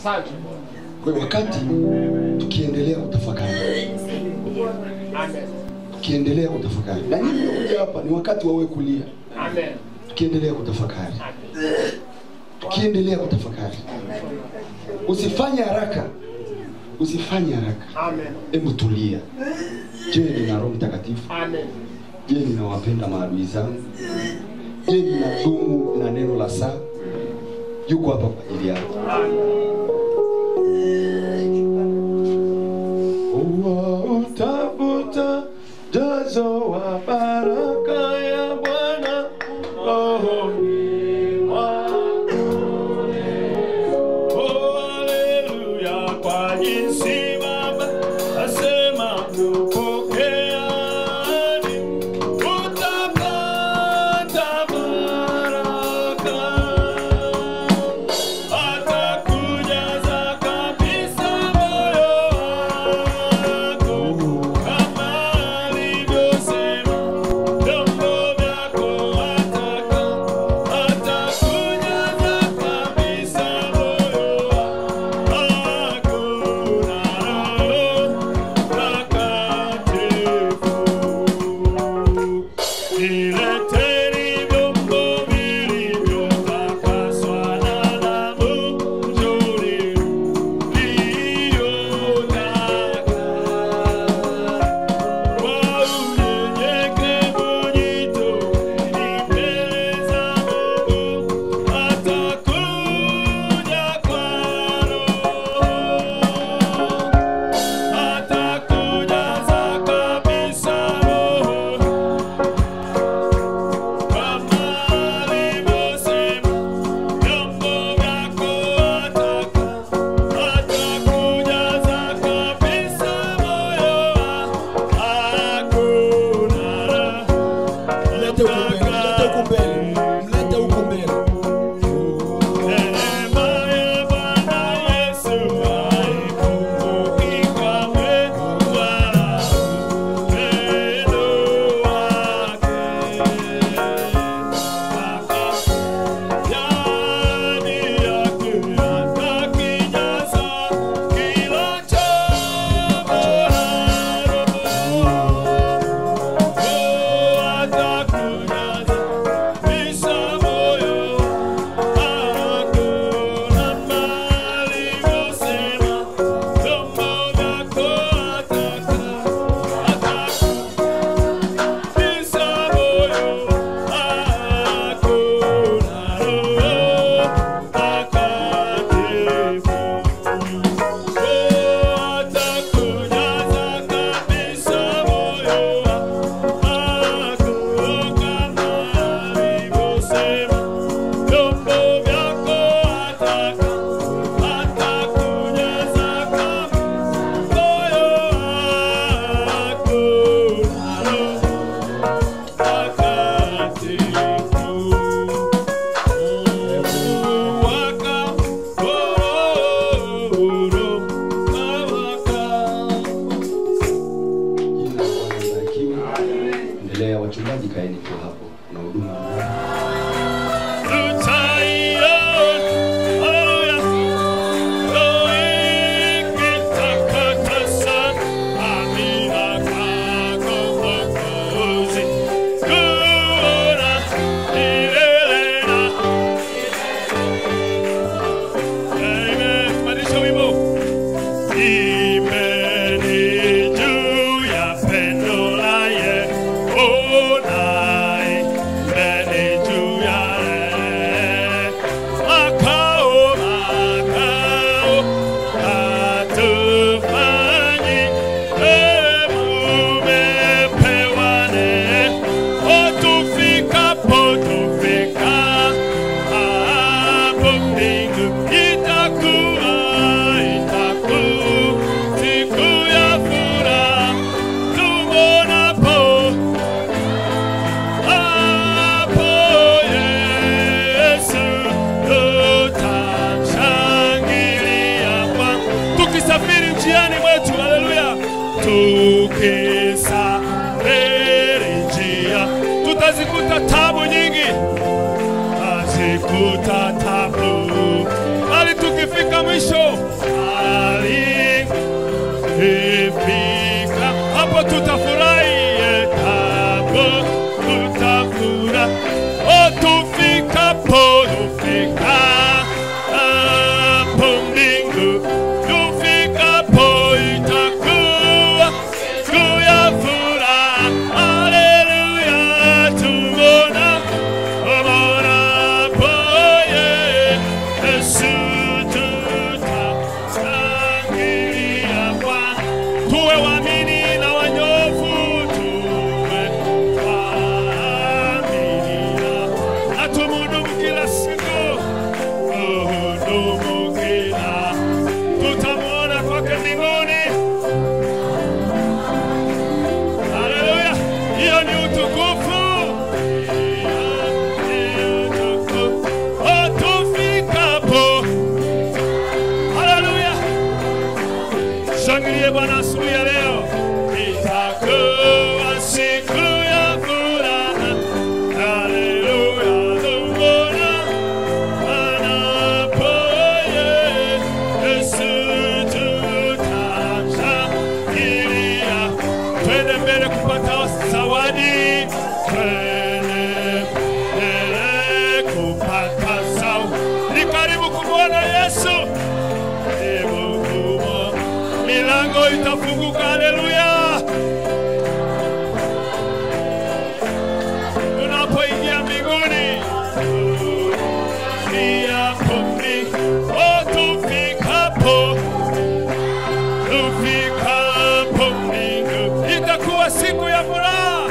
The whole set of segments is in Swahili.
Asante Bwana. Kwa hiyo wakati tukiendelea kutafakari, Amen. tukiendelea kutafakari, na nyinyi mnakuja hapa, ni wakati wawe kulia, Amen. tukiendelea kutafakari, Amen. tukiendelea kutafakari, usifanye haraka, usifanye haraka, Amen. hebu tulia. Je, nina Roho Mtakatifu? Amen. Je, ninawapenda maadui zangu? Je, ninadumu na neno la saa? Yuko hapa kwa ajili yako. Utafuta jazo wa baraka ya Bwana rohoni mwako. Oh, haleluya, kwa jinsi Baba asema tupokeani, utapata baraka. Atakujaza kabisa moyo wako, kama alivyosema, vyombo vyako ataka. Atakujaza kabisa moyo wako na Roho Mtakatifu. Nileteni vyombo vilivyotakaswa na damu nzuri iliyotaka. Kwa unyenyekevu jitoeni mbele za Mungu, atakuja kwa Roho. Atakujaza kabisa Roho kama alivyosema, vyombo vyako ataka. Atakujaza kabisa moyo wako na Mlete huku mbele, mlete huku mbele, mlete huku mbele. Neema ya Bwana Yesu haipunguki kamwe, wala upendo wake ndani yake atakijaza kila chombo la roho. Atakujaza kabisa moyo wako na mali vyosema, vyombo vyako ataka. Atakujaza moyo wako na Roho Mtakatifu. Atakujaza kabisa moyo wako kama alivyosema, vyombo vyako ataka. Atakujaza kabisa moyo wako na Roho Mtakatifu. Waka, oh, waka. Jina la Bwana libarikiwe. Endelea, wachungaji, kaeni tu hapo, kuna huduma Imeni juu ya pendo la Yehonaye, imeni juu ya makao makao hatufanyi mumepewa neema tufikapo tufika hapo mbingu itakuwa itakuwa siku ya furaha tumonapo hapo Yesu tutamshangilia kwa tukisafiri njiani mwetu, haleluya, tukisafiri njia tutazikuta tabu nyingi, tazikuta tabu, bali tukifika mwisho Bwana Yesu. Hebu kubwa, milango itafunguka. Haleluya! Tunapoingia mbinguni, tufiapo mbi- oh, tufikapo tufikapo mbingu, itakuwa siku ya furaha.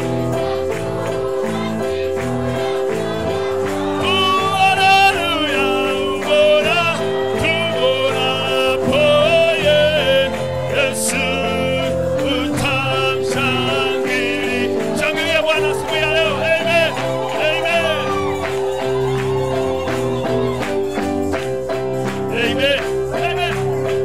Haleluya, ubora, tubonapo Yesu, utamshangilia. Shangilia Bwana siku ya leo. Amen. Amen. Amen. Amen.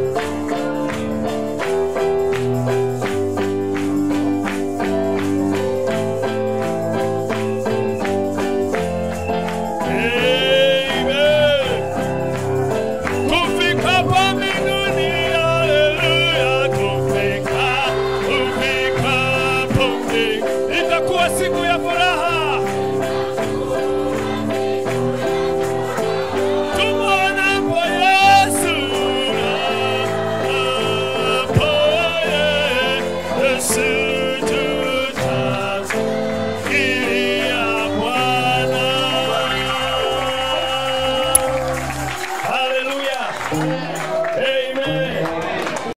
Amen. Tufikapo mbinguni, haleluya, tufika, tufikapo mbinguni, itakuwa siku ya furaha. Tumwonapo Yesu, hapo Yesu tutashangilia Bwana. Haleluya.